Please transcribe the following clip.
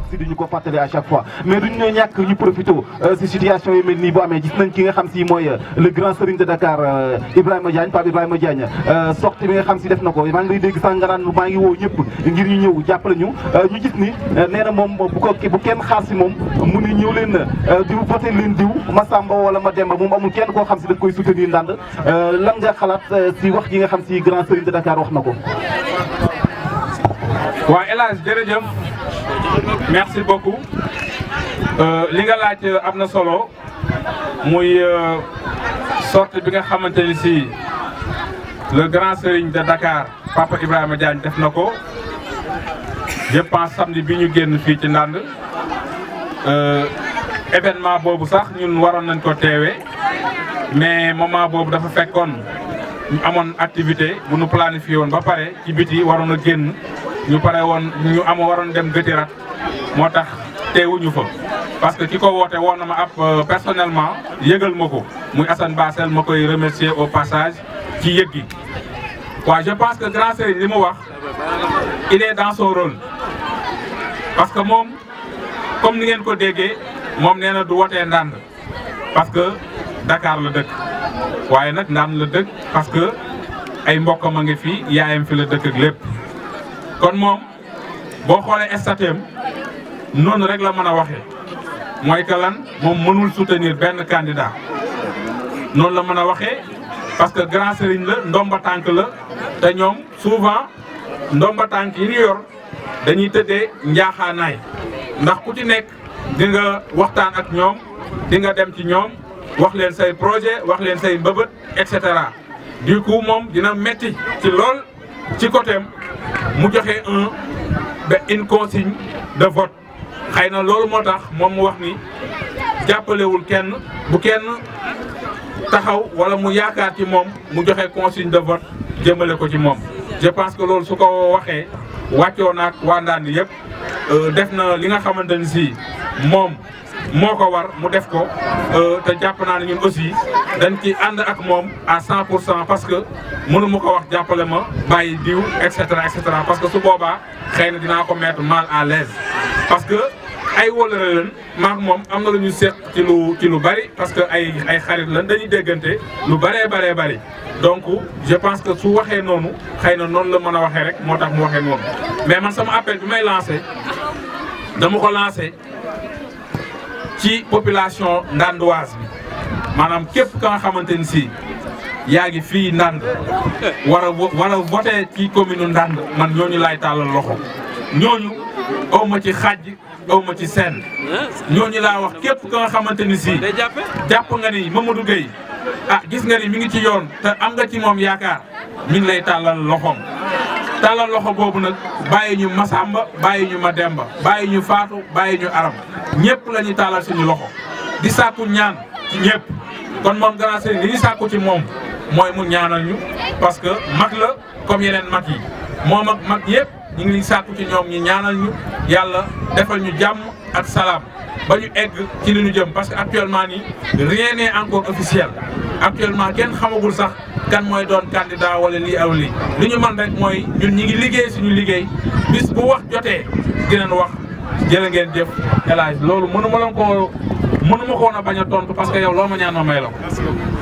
si duñu ko fàttali à chaque fois mais duñu ñoo ñàkk ñu profité si situation yu mel nii bu amee gis nañ ki nga xam si mooy le grand serigne de Dakar Ibrahima Diagne Pape Ibrahima Diagne sortie bi nga xam si def na ko maa ngi lay dégg sax nga naan maa ngi woo ñëpp ngir ñu ñëw jàppale ñu ñu gis ni nee na moom bu ko bu kenn xaar si moom mu ni ñëw leen diw voté leen diw Massamba wala Mademba moom amul kenn koo xam si daf koy soutenir ndànd lan nga xalaat si wax ji nga xam si grand serigne de Dakar wax na ko waaw El Hadj jërëjëf merci beaucoup li nga laaj am na solo muy sortie bi nga xamante ni si le grand serigne de Dakar Papa Ibrahima Diagne def na ko je pense samedi bi ñu génn fii ci Ndande événement boobu sax ñun waroon nañ ko teewee mais moment boobu dafa fekkoon ñu amoon activité bu nu planifié woon ba pare ci biti waroon a génn ñu pare woon ñu am waroon dem gëtirat moo tax teewuñu fa parce que ki ko woote woon na ma ab personnellement yëgal ma ko muy Assane Bassel ma koy remercier au passage ci yëg gi waaw je pense que grand Serigne li mu wax il est dans son rôle parce que moom comme ni ngeen ko déggee moom nee na du wotee ndànd parce que Dakar la dëkk waaye nag ndànd la dëkk parce que ay mbokkam a ngi fi yaayam fi la dëkk ak lépp kon moom boo xoolee statem noonu rek la mën a waxee mooy que lan moom mënul soutenir benn candidat noonu la mën a waxee parce que grand serigne la ndomba tànk la te ñoom souvent ndomba tànk yi ñu yor dañuy tëddee njaaxaanaay ndax ku ci nekk di nga waxtaan ak ñoom di nga dem ci ñoom wax leen say projet wax leen say mbëbët et cetera du coup moom dina metti ci lool ci côté mu joxe un ba une consigne de vote xëy na loolu moo tax moom mu wax ni jàppalewul kenn bu kenn taxaw wala mu yaakaar ci moom mu joxe consigne de vote jëmale ko ci moom. je pense que loolu su ko waxee wàccoo naag waa Ndande yëpp def na li nga xamante ni si moom moo ko war mu def ko te jàpp naa ne ñun aussi dañ ci ànd ak moom à 100 pour cent parce que mënu ma ko wax jàppale ma bàyyi diw et cetera et cetera parce que su boobaa xëy na dinaa ko mettre mal à l'aise parce que ay wóllare leen maak moom am na lu ñu seq ci lu ci lu bari parce que ay ay xarit lan dañuy déggante lu baree baree bari donc je pense que su waxee noonu xëy na noonu la mën a waxee rek moo tax mu waxee noonu mais man sama appel bi may lancé dama ko lancé ci population ndandoise bi maanaam képp ka nga xamante ni si yaa ngi fii ndand war a war a voté ci commune ndand man ñooñu laay tàllal loxo ñooñu aw ma ci xàjj aw ma ci seen ñooñu laa wax képp ka nga xamante ni si jàpp nga ni Mamadou Gueye ah gis nga ni mi ngi ci yoon te am nga ci moom yaakaar mi ngi lay tàllal loxoom tàllal loxo boobu nag bàyyi ñu Masamba bàyyi ñu Mademba bàyyi ñu Faatu bàyyi ñu Aram ñëpp la ñuy tàllal suñu loxo di sàkku ñaan ci ñëpp kon moom grand sëriñ li ñu sàkku ci moom mooy mu ñaanal ñu parce que mag la comme yeneen mag yi moom ak mag yëpp ñu ngi sàkku ci ñoom ñu ñaanal ñu yàlla defal ñu jàmm ak salaam ba ñu egg ci li ñu jëm parce que actuellement nii rien n'est encore officiel actuellement kenn xamagul sax kan mooy doon candidat wala lii aw lii li ñu mën rek mooy ñun ñi ngi liggéey suñu liggéey bis bu wax jotee dinañ wax jërë ngeen jëf El Hadj loolu mënu ma leen koo mënu ma ko woon a bañ a tontu parce que yow loo ma ñaan ma may la ko.